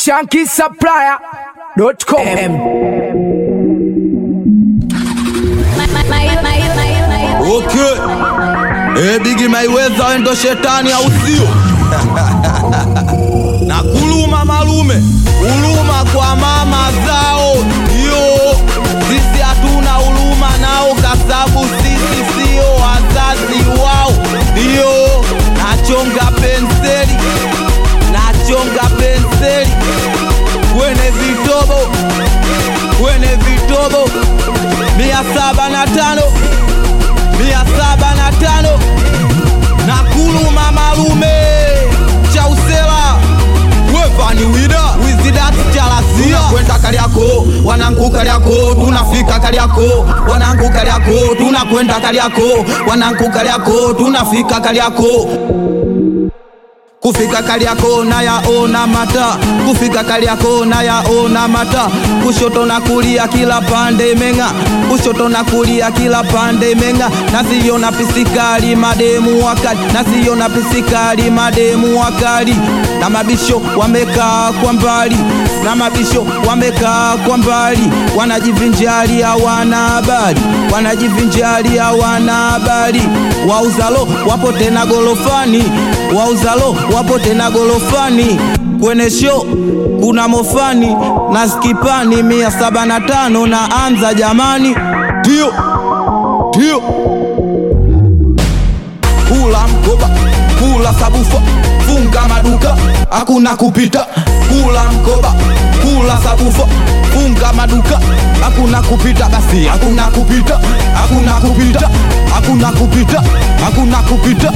shankisupplier.com Okay. Eh, Bigi Maiweza wewe ndo shetani au sio? na kuluma malume, uluma kwa mama zao. Yo, sisi hatuna uluma nao kasabu sisi sio wazazi wao. Yo, nachonga penseli, nachonga penseli kwenye vitobo, kwenye vitobo mia saba na tano mia saba na tano na kuluma malume chausela wevani wida wizidati chalasia kwenda kaliako wanangu kaliako tunafika kaliako wanangu kaliako tunakwenda kaliako wanangu kaliako tunafika kaliako kufika Kariako na yaona mata, kufika Kariako na yaona mata, kushoto na kulia kila pande menga, kushoto na kulia kila pande menga, nasiona pisikali mademu wakali, nasiona pisikali mademu wakali, na mabisho wamekaa kwa mbali, na mabisho wamekaa kwa mbali, wanajivinjari hawana habari, wanajivinjari hawana habari, wauzalo wapo tena golofani, wauzalo wapo tena golofani kwenye show kuna mofani na skipani mia saba na tano na anza jamani, ndio ndio kula mkoba kula sabufa funga maduka hakuna kupita kula mkoba kula sabufa funga maduka hakuna kupita basi hakuna kupita hakuna kupita hakuna kupita hakuna kupita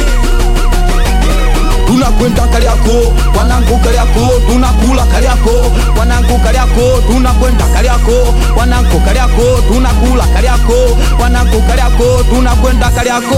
tunakwenda Kariako, wanangu Kariako, tunakula Kariako, wanangu Kariako, tunakwenda Kariako, wanangu Kariako, tunakula Kariako, wanangu Kariako, tunakwenda Kariako.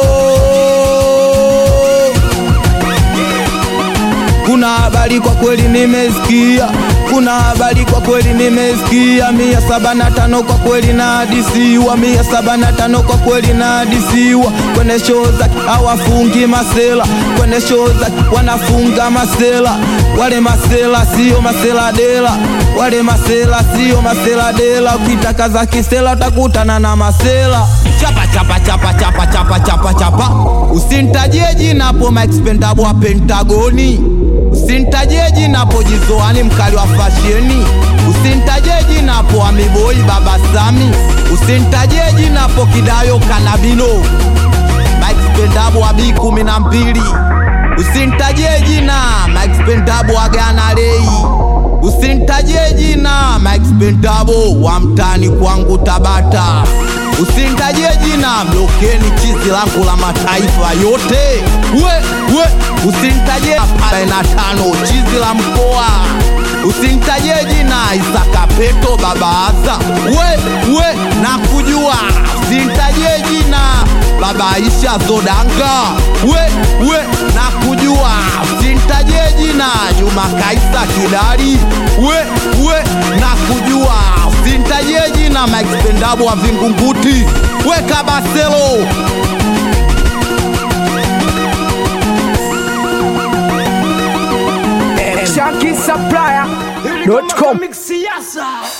Kuna habari kwa kweli nimesikia, kuna habari kwa kweli nimesikia, mia saba na tano kwa kweli na hadisiwa, mia saba na tano kwa kweli na hadisiwa, kwenye show zake hawafungi masela, kwenye show zake wanafunga masela, wale masela sio masela dela, wale masela sio masela dela, ukitaka za kisela utakutana na masela chapa chapa chapa chapa chapa chapa chapa, usintajie jina hapo maexpendable wa Pentagoni Usintajie jina hapo Jizoani mkali wa fasheni, usintajie jina hapo Amiboi Baba Sami, usintajie jina hapo Kidayo Kanabino Mike Spendabo wa B kumi na mbili, usintajie jina Mike Spendabo wa Ghana Lei, usintajie jina Mike Spendabo wa mtani kwangu Tabata, usintajie jina Blokeni chizi langu la mataifa yote we, we, usintajie pale na tano chizi la mkoa usintajie jina Isaka Peto baba Aza we, we, na kujua usintajie jina baba Aisha Zodanga we, we, na kujua usintajie jina Juma Kaisa Kidari we, we, na kujua usintajie jina Mike Spendabo wa Vingunguti we Kabaselo shankisupplier.com Mix siasa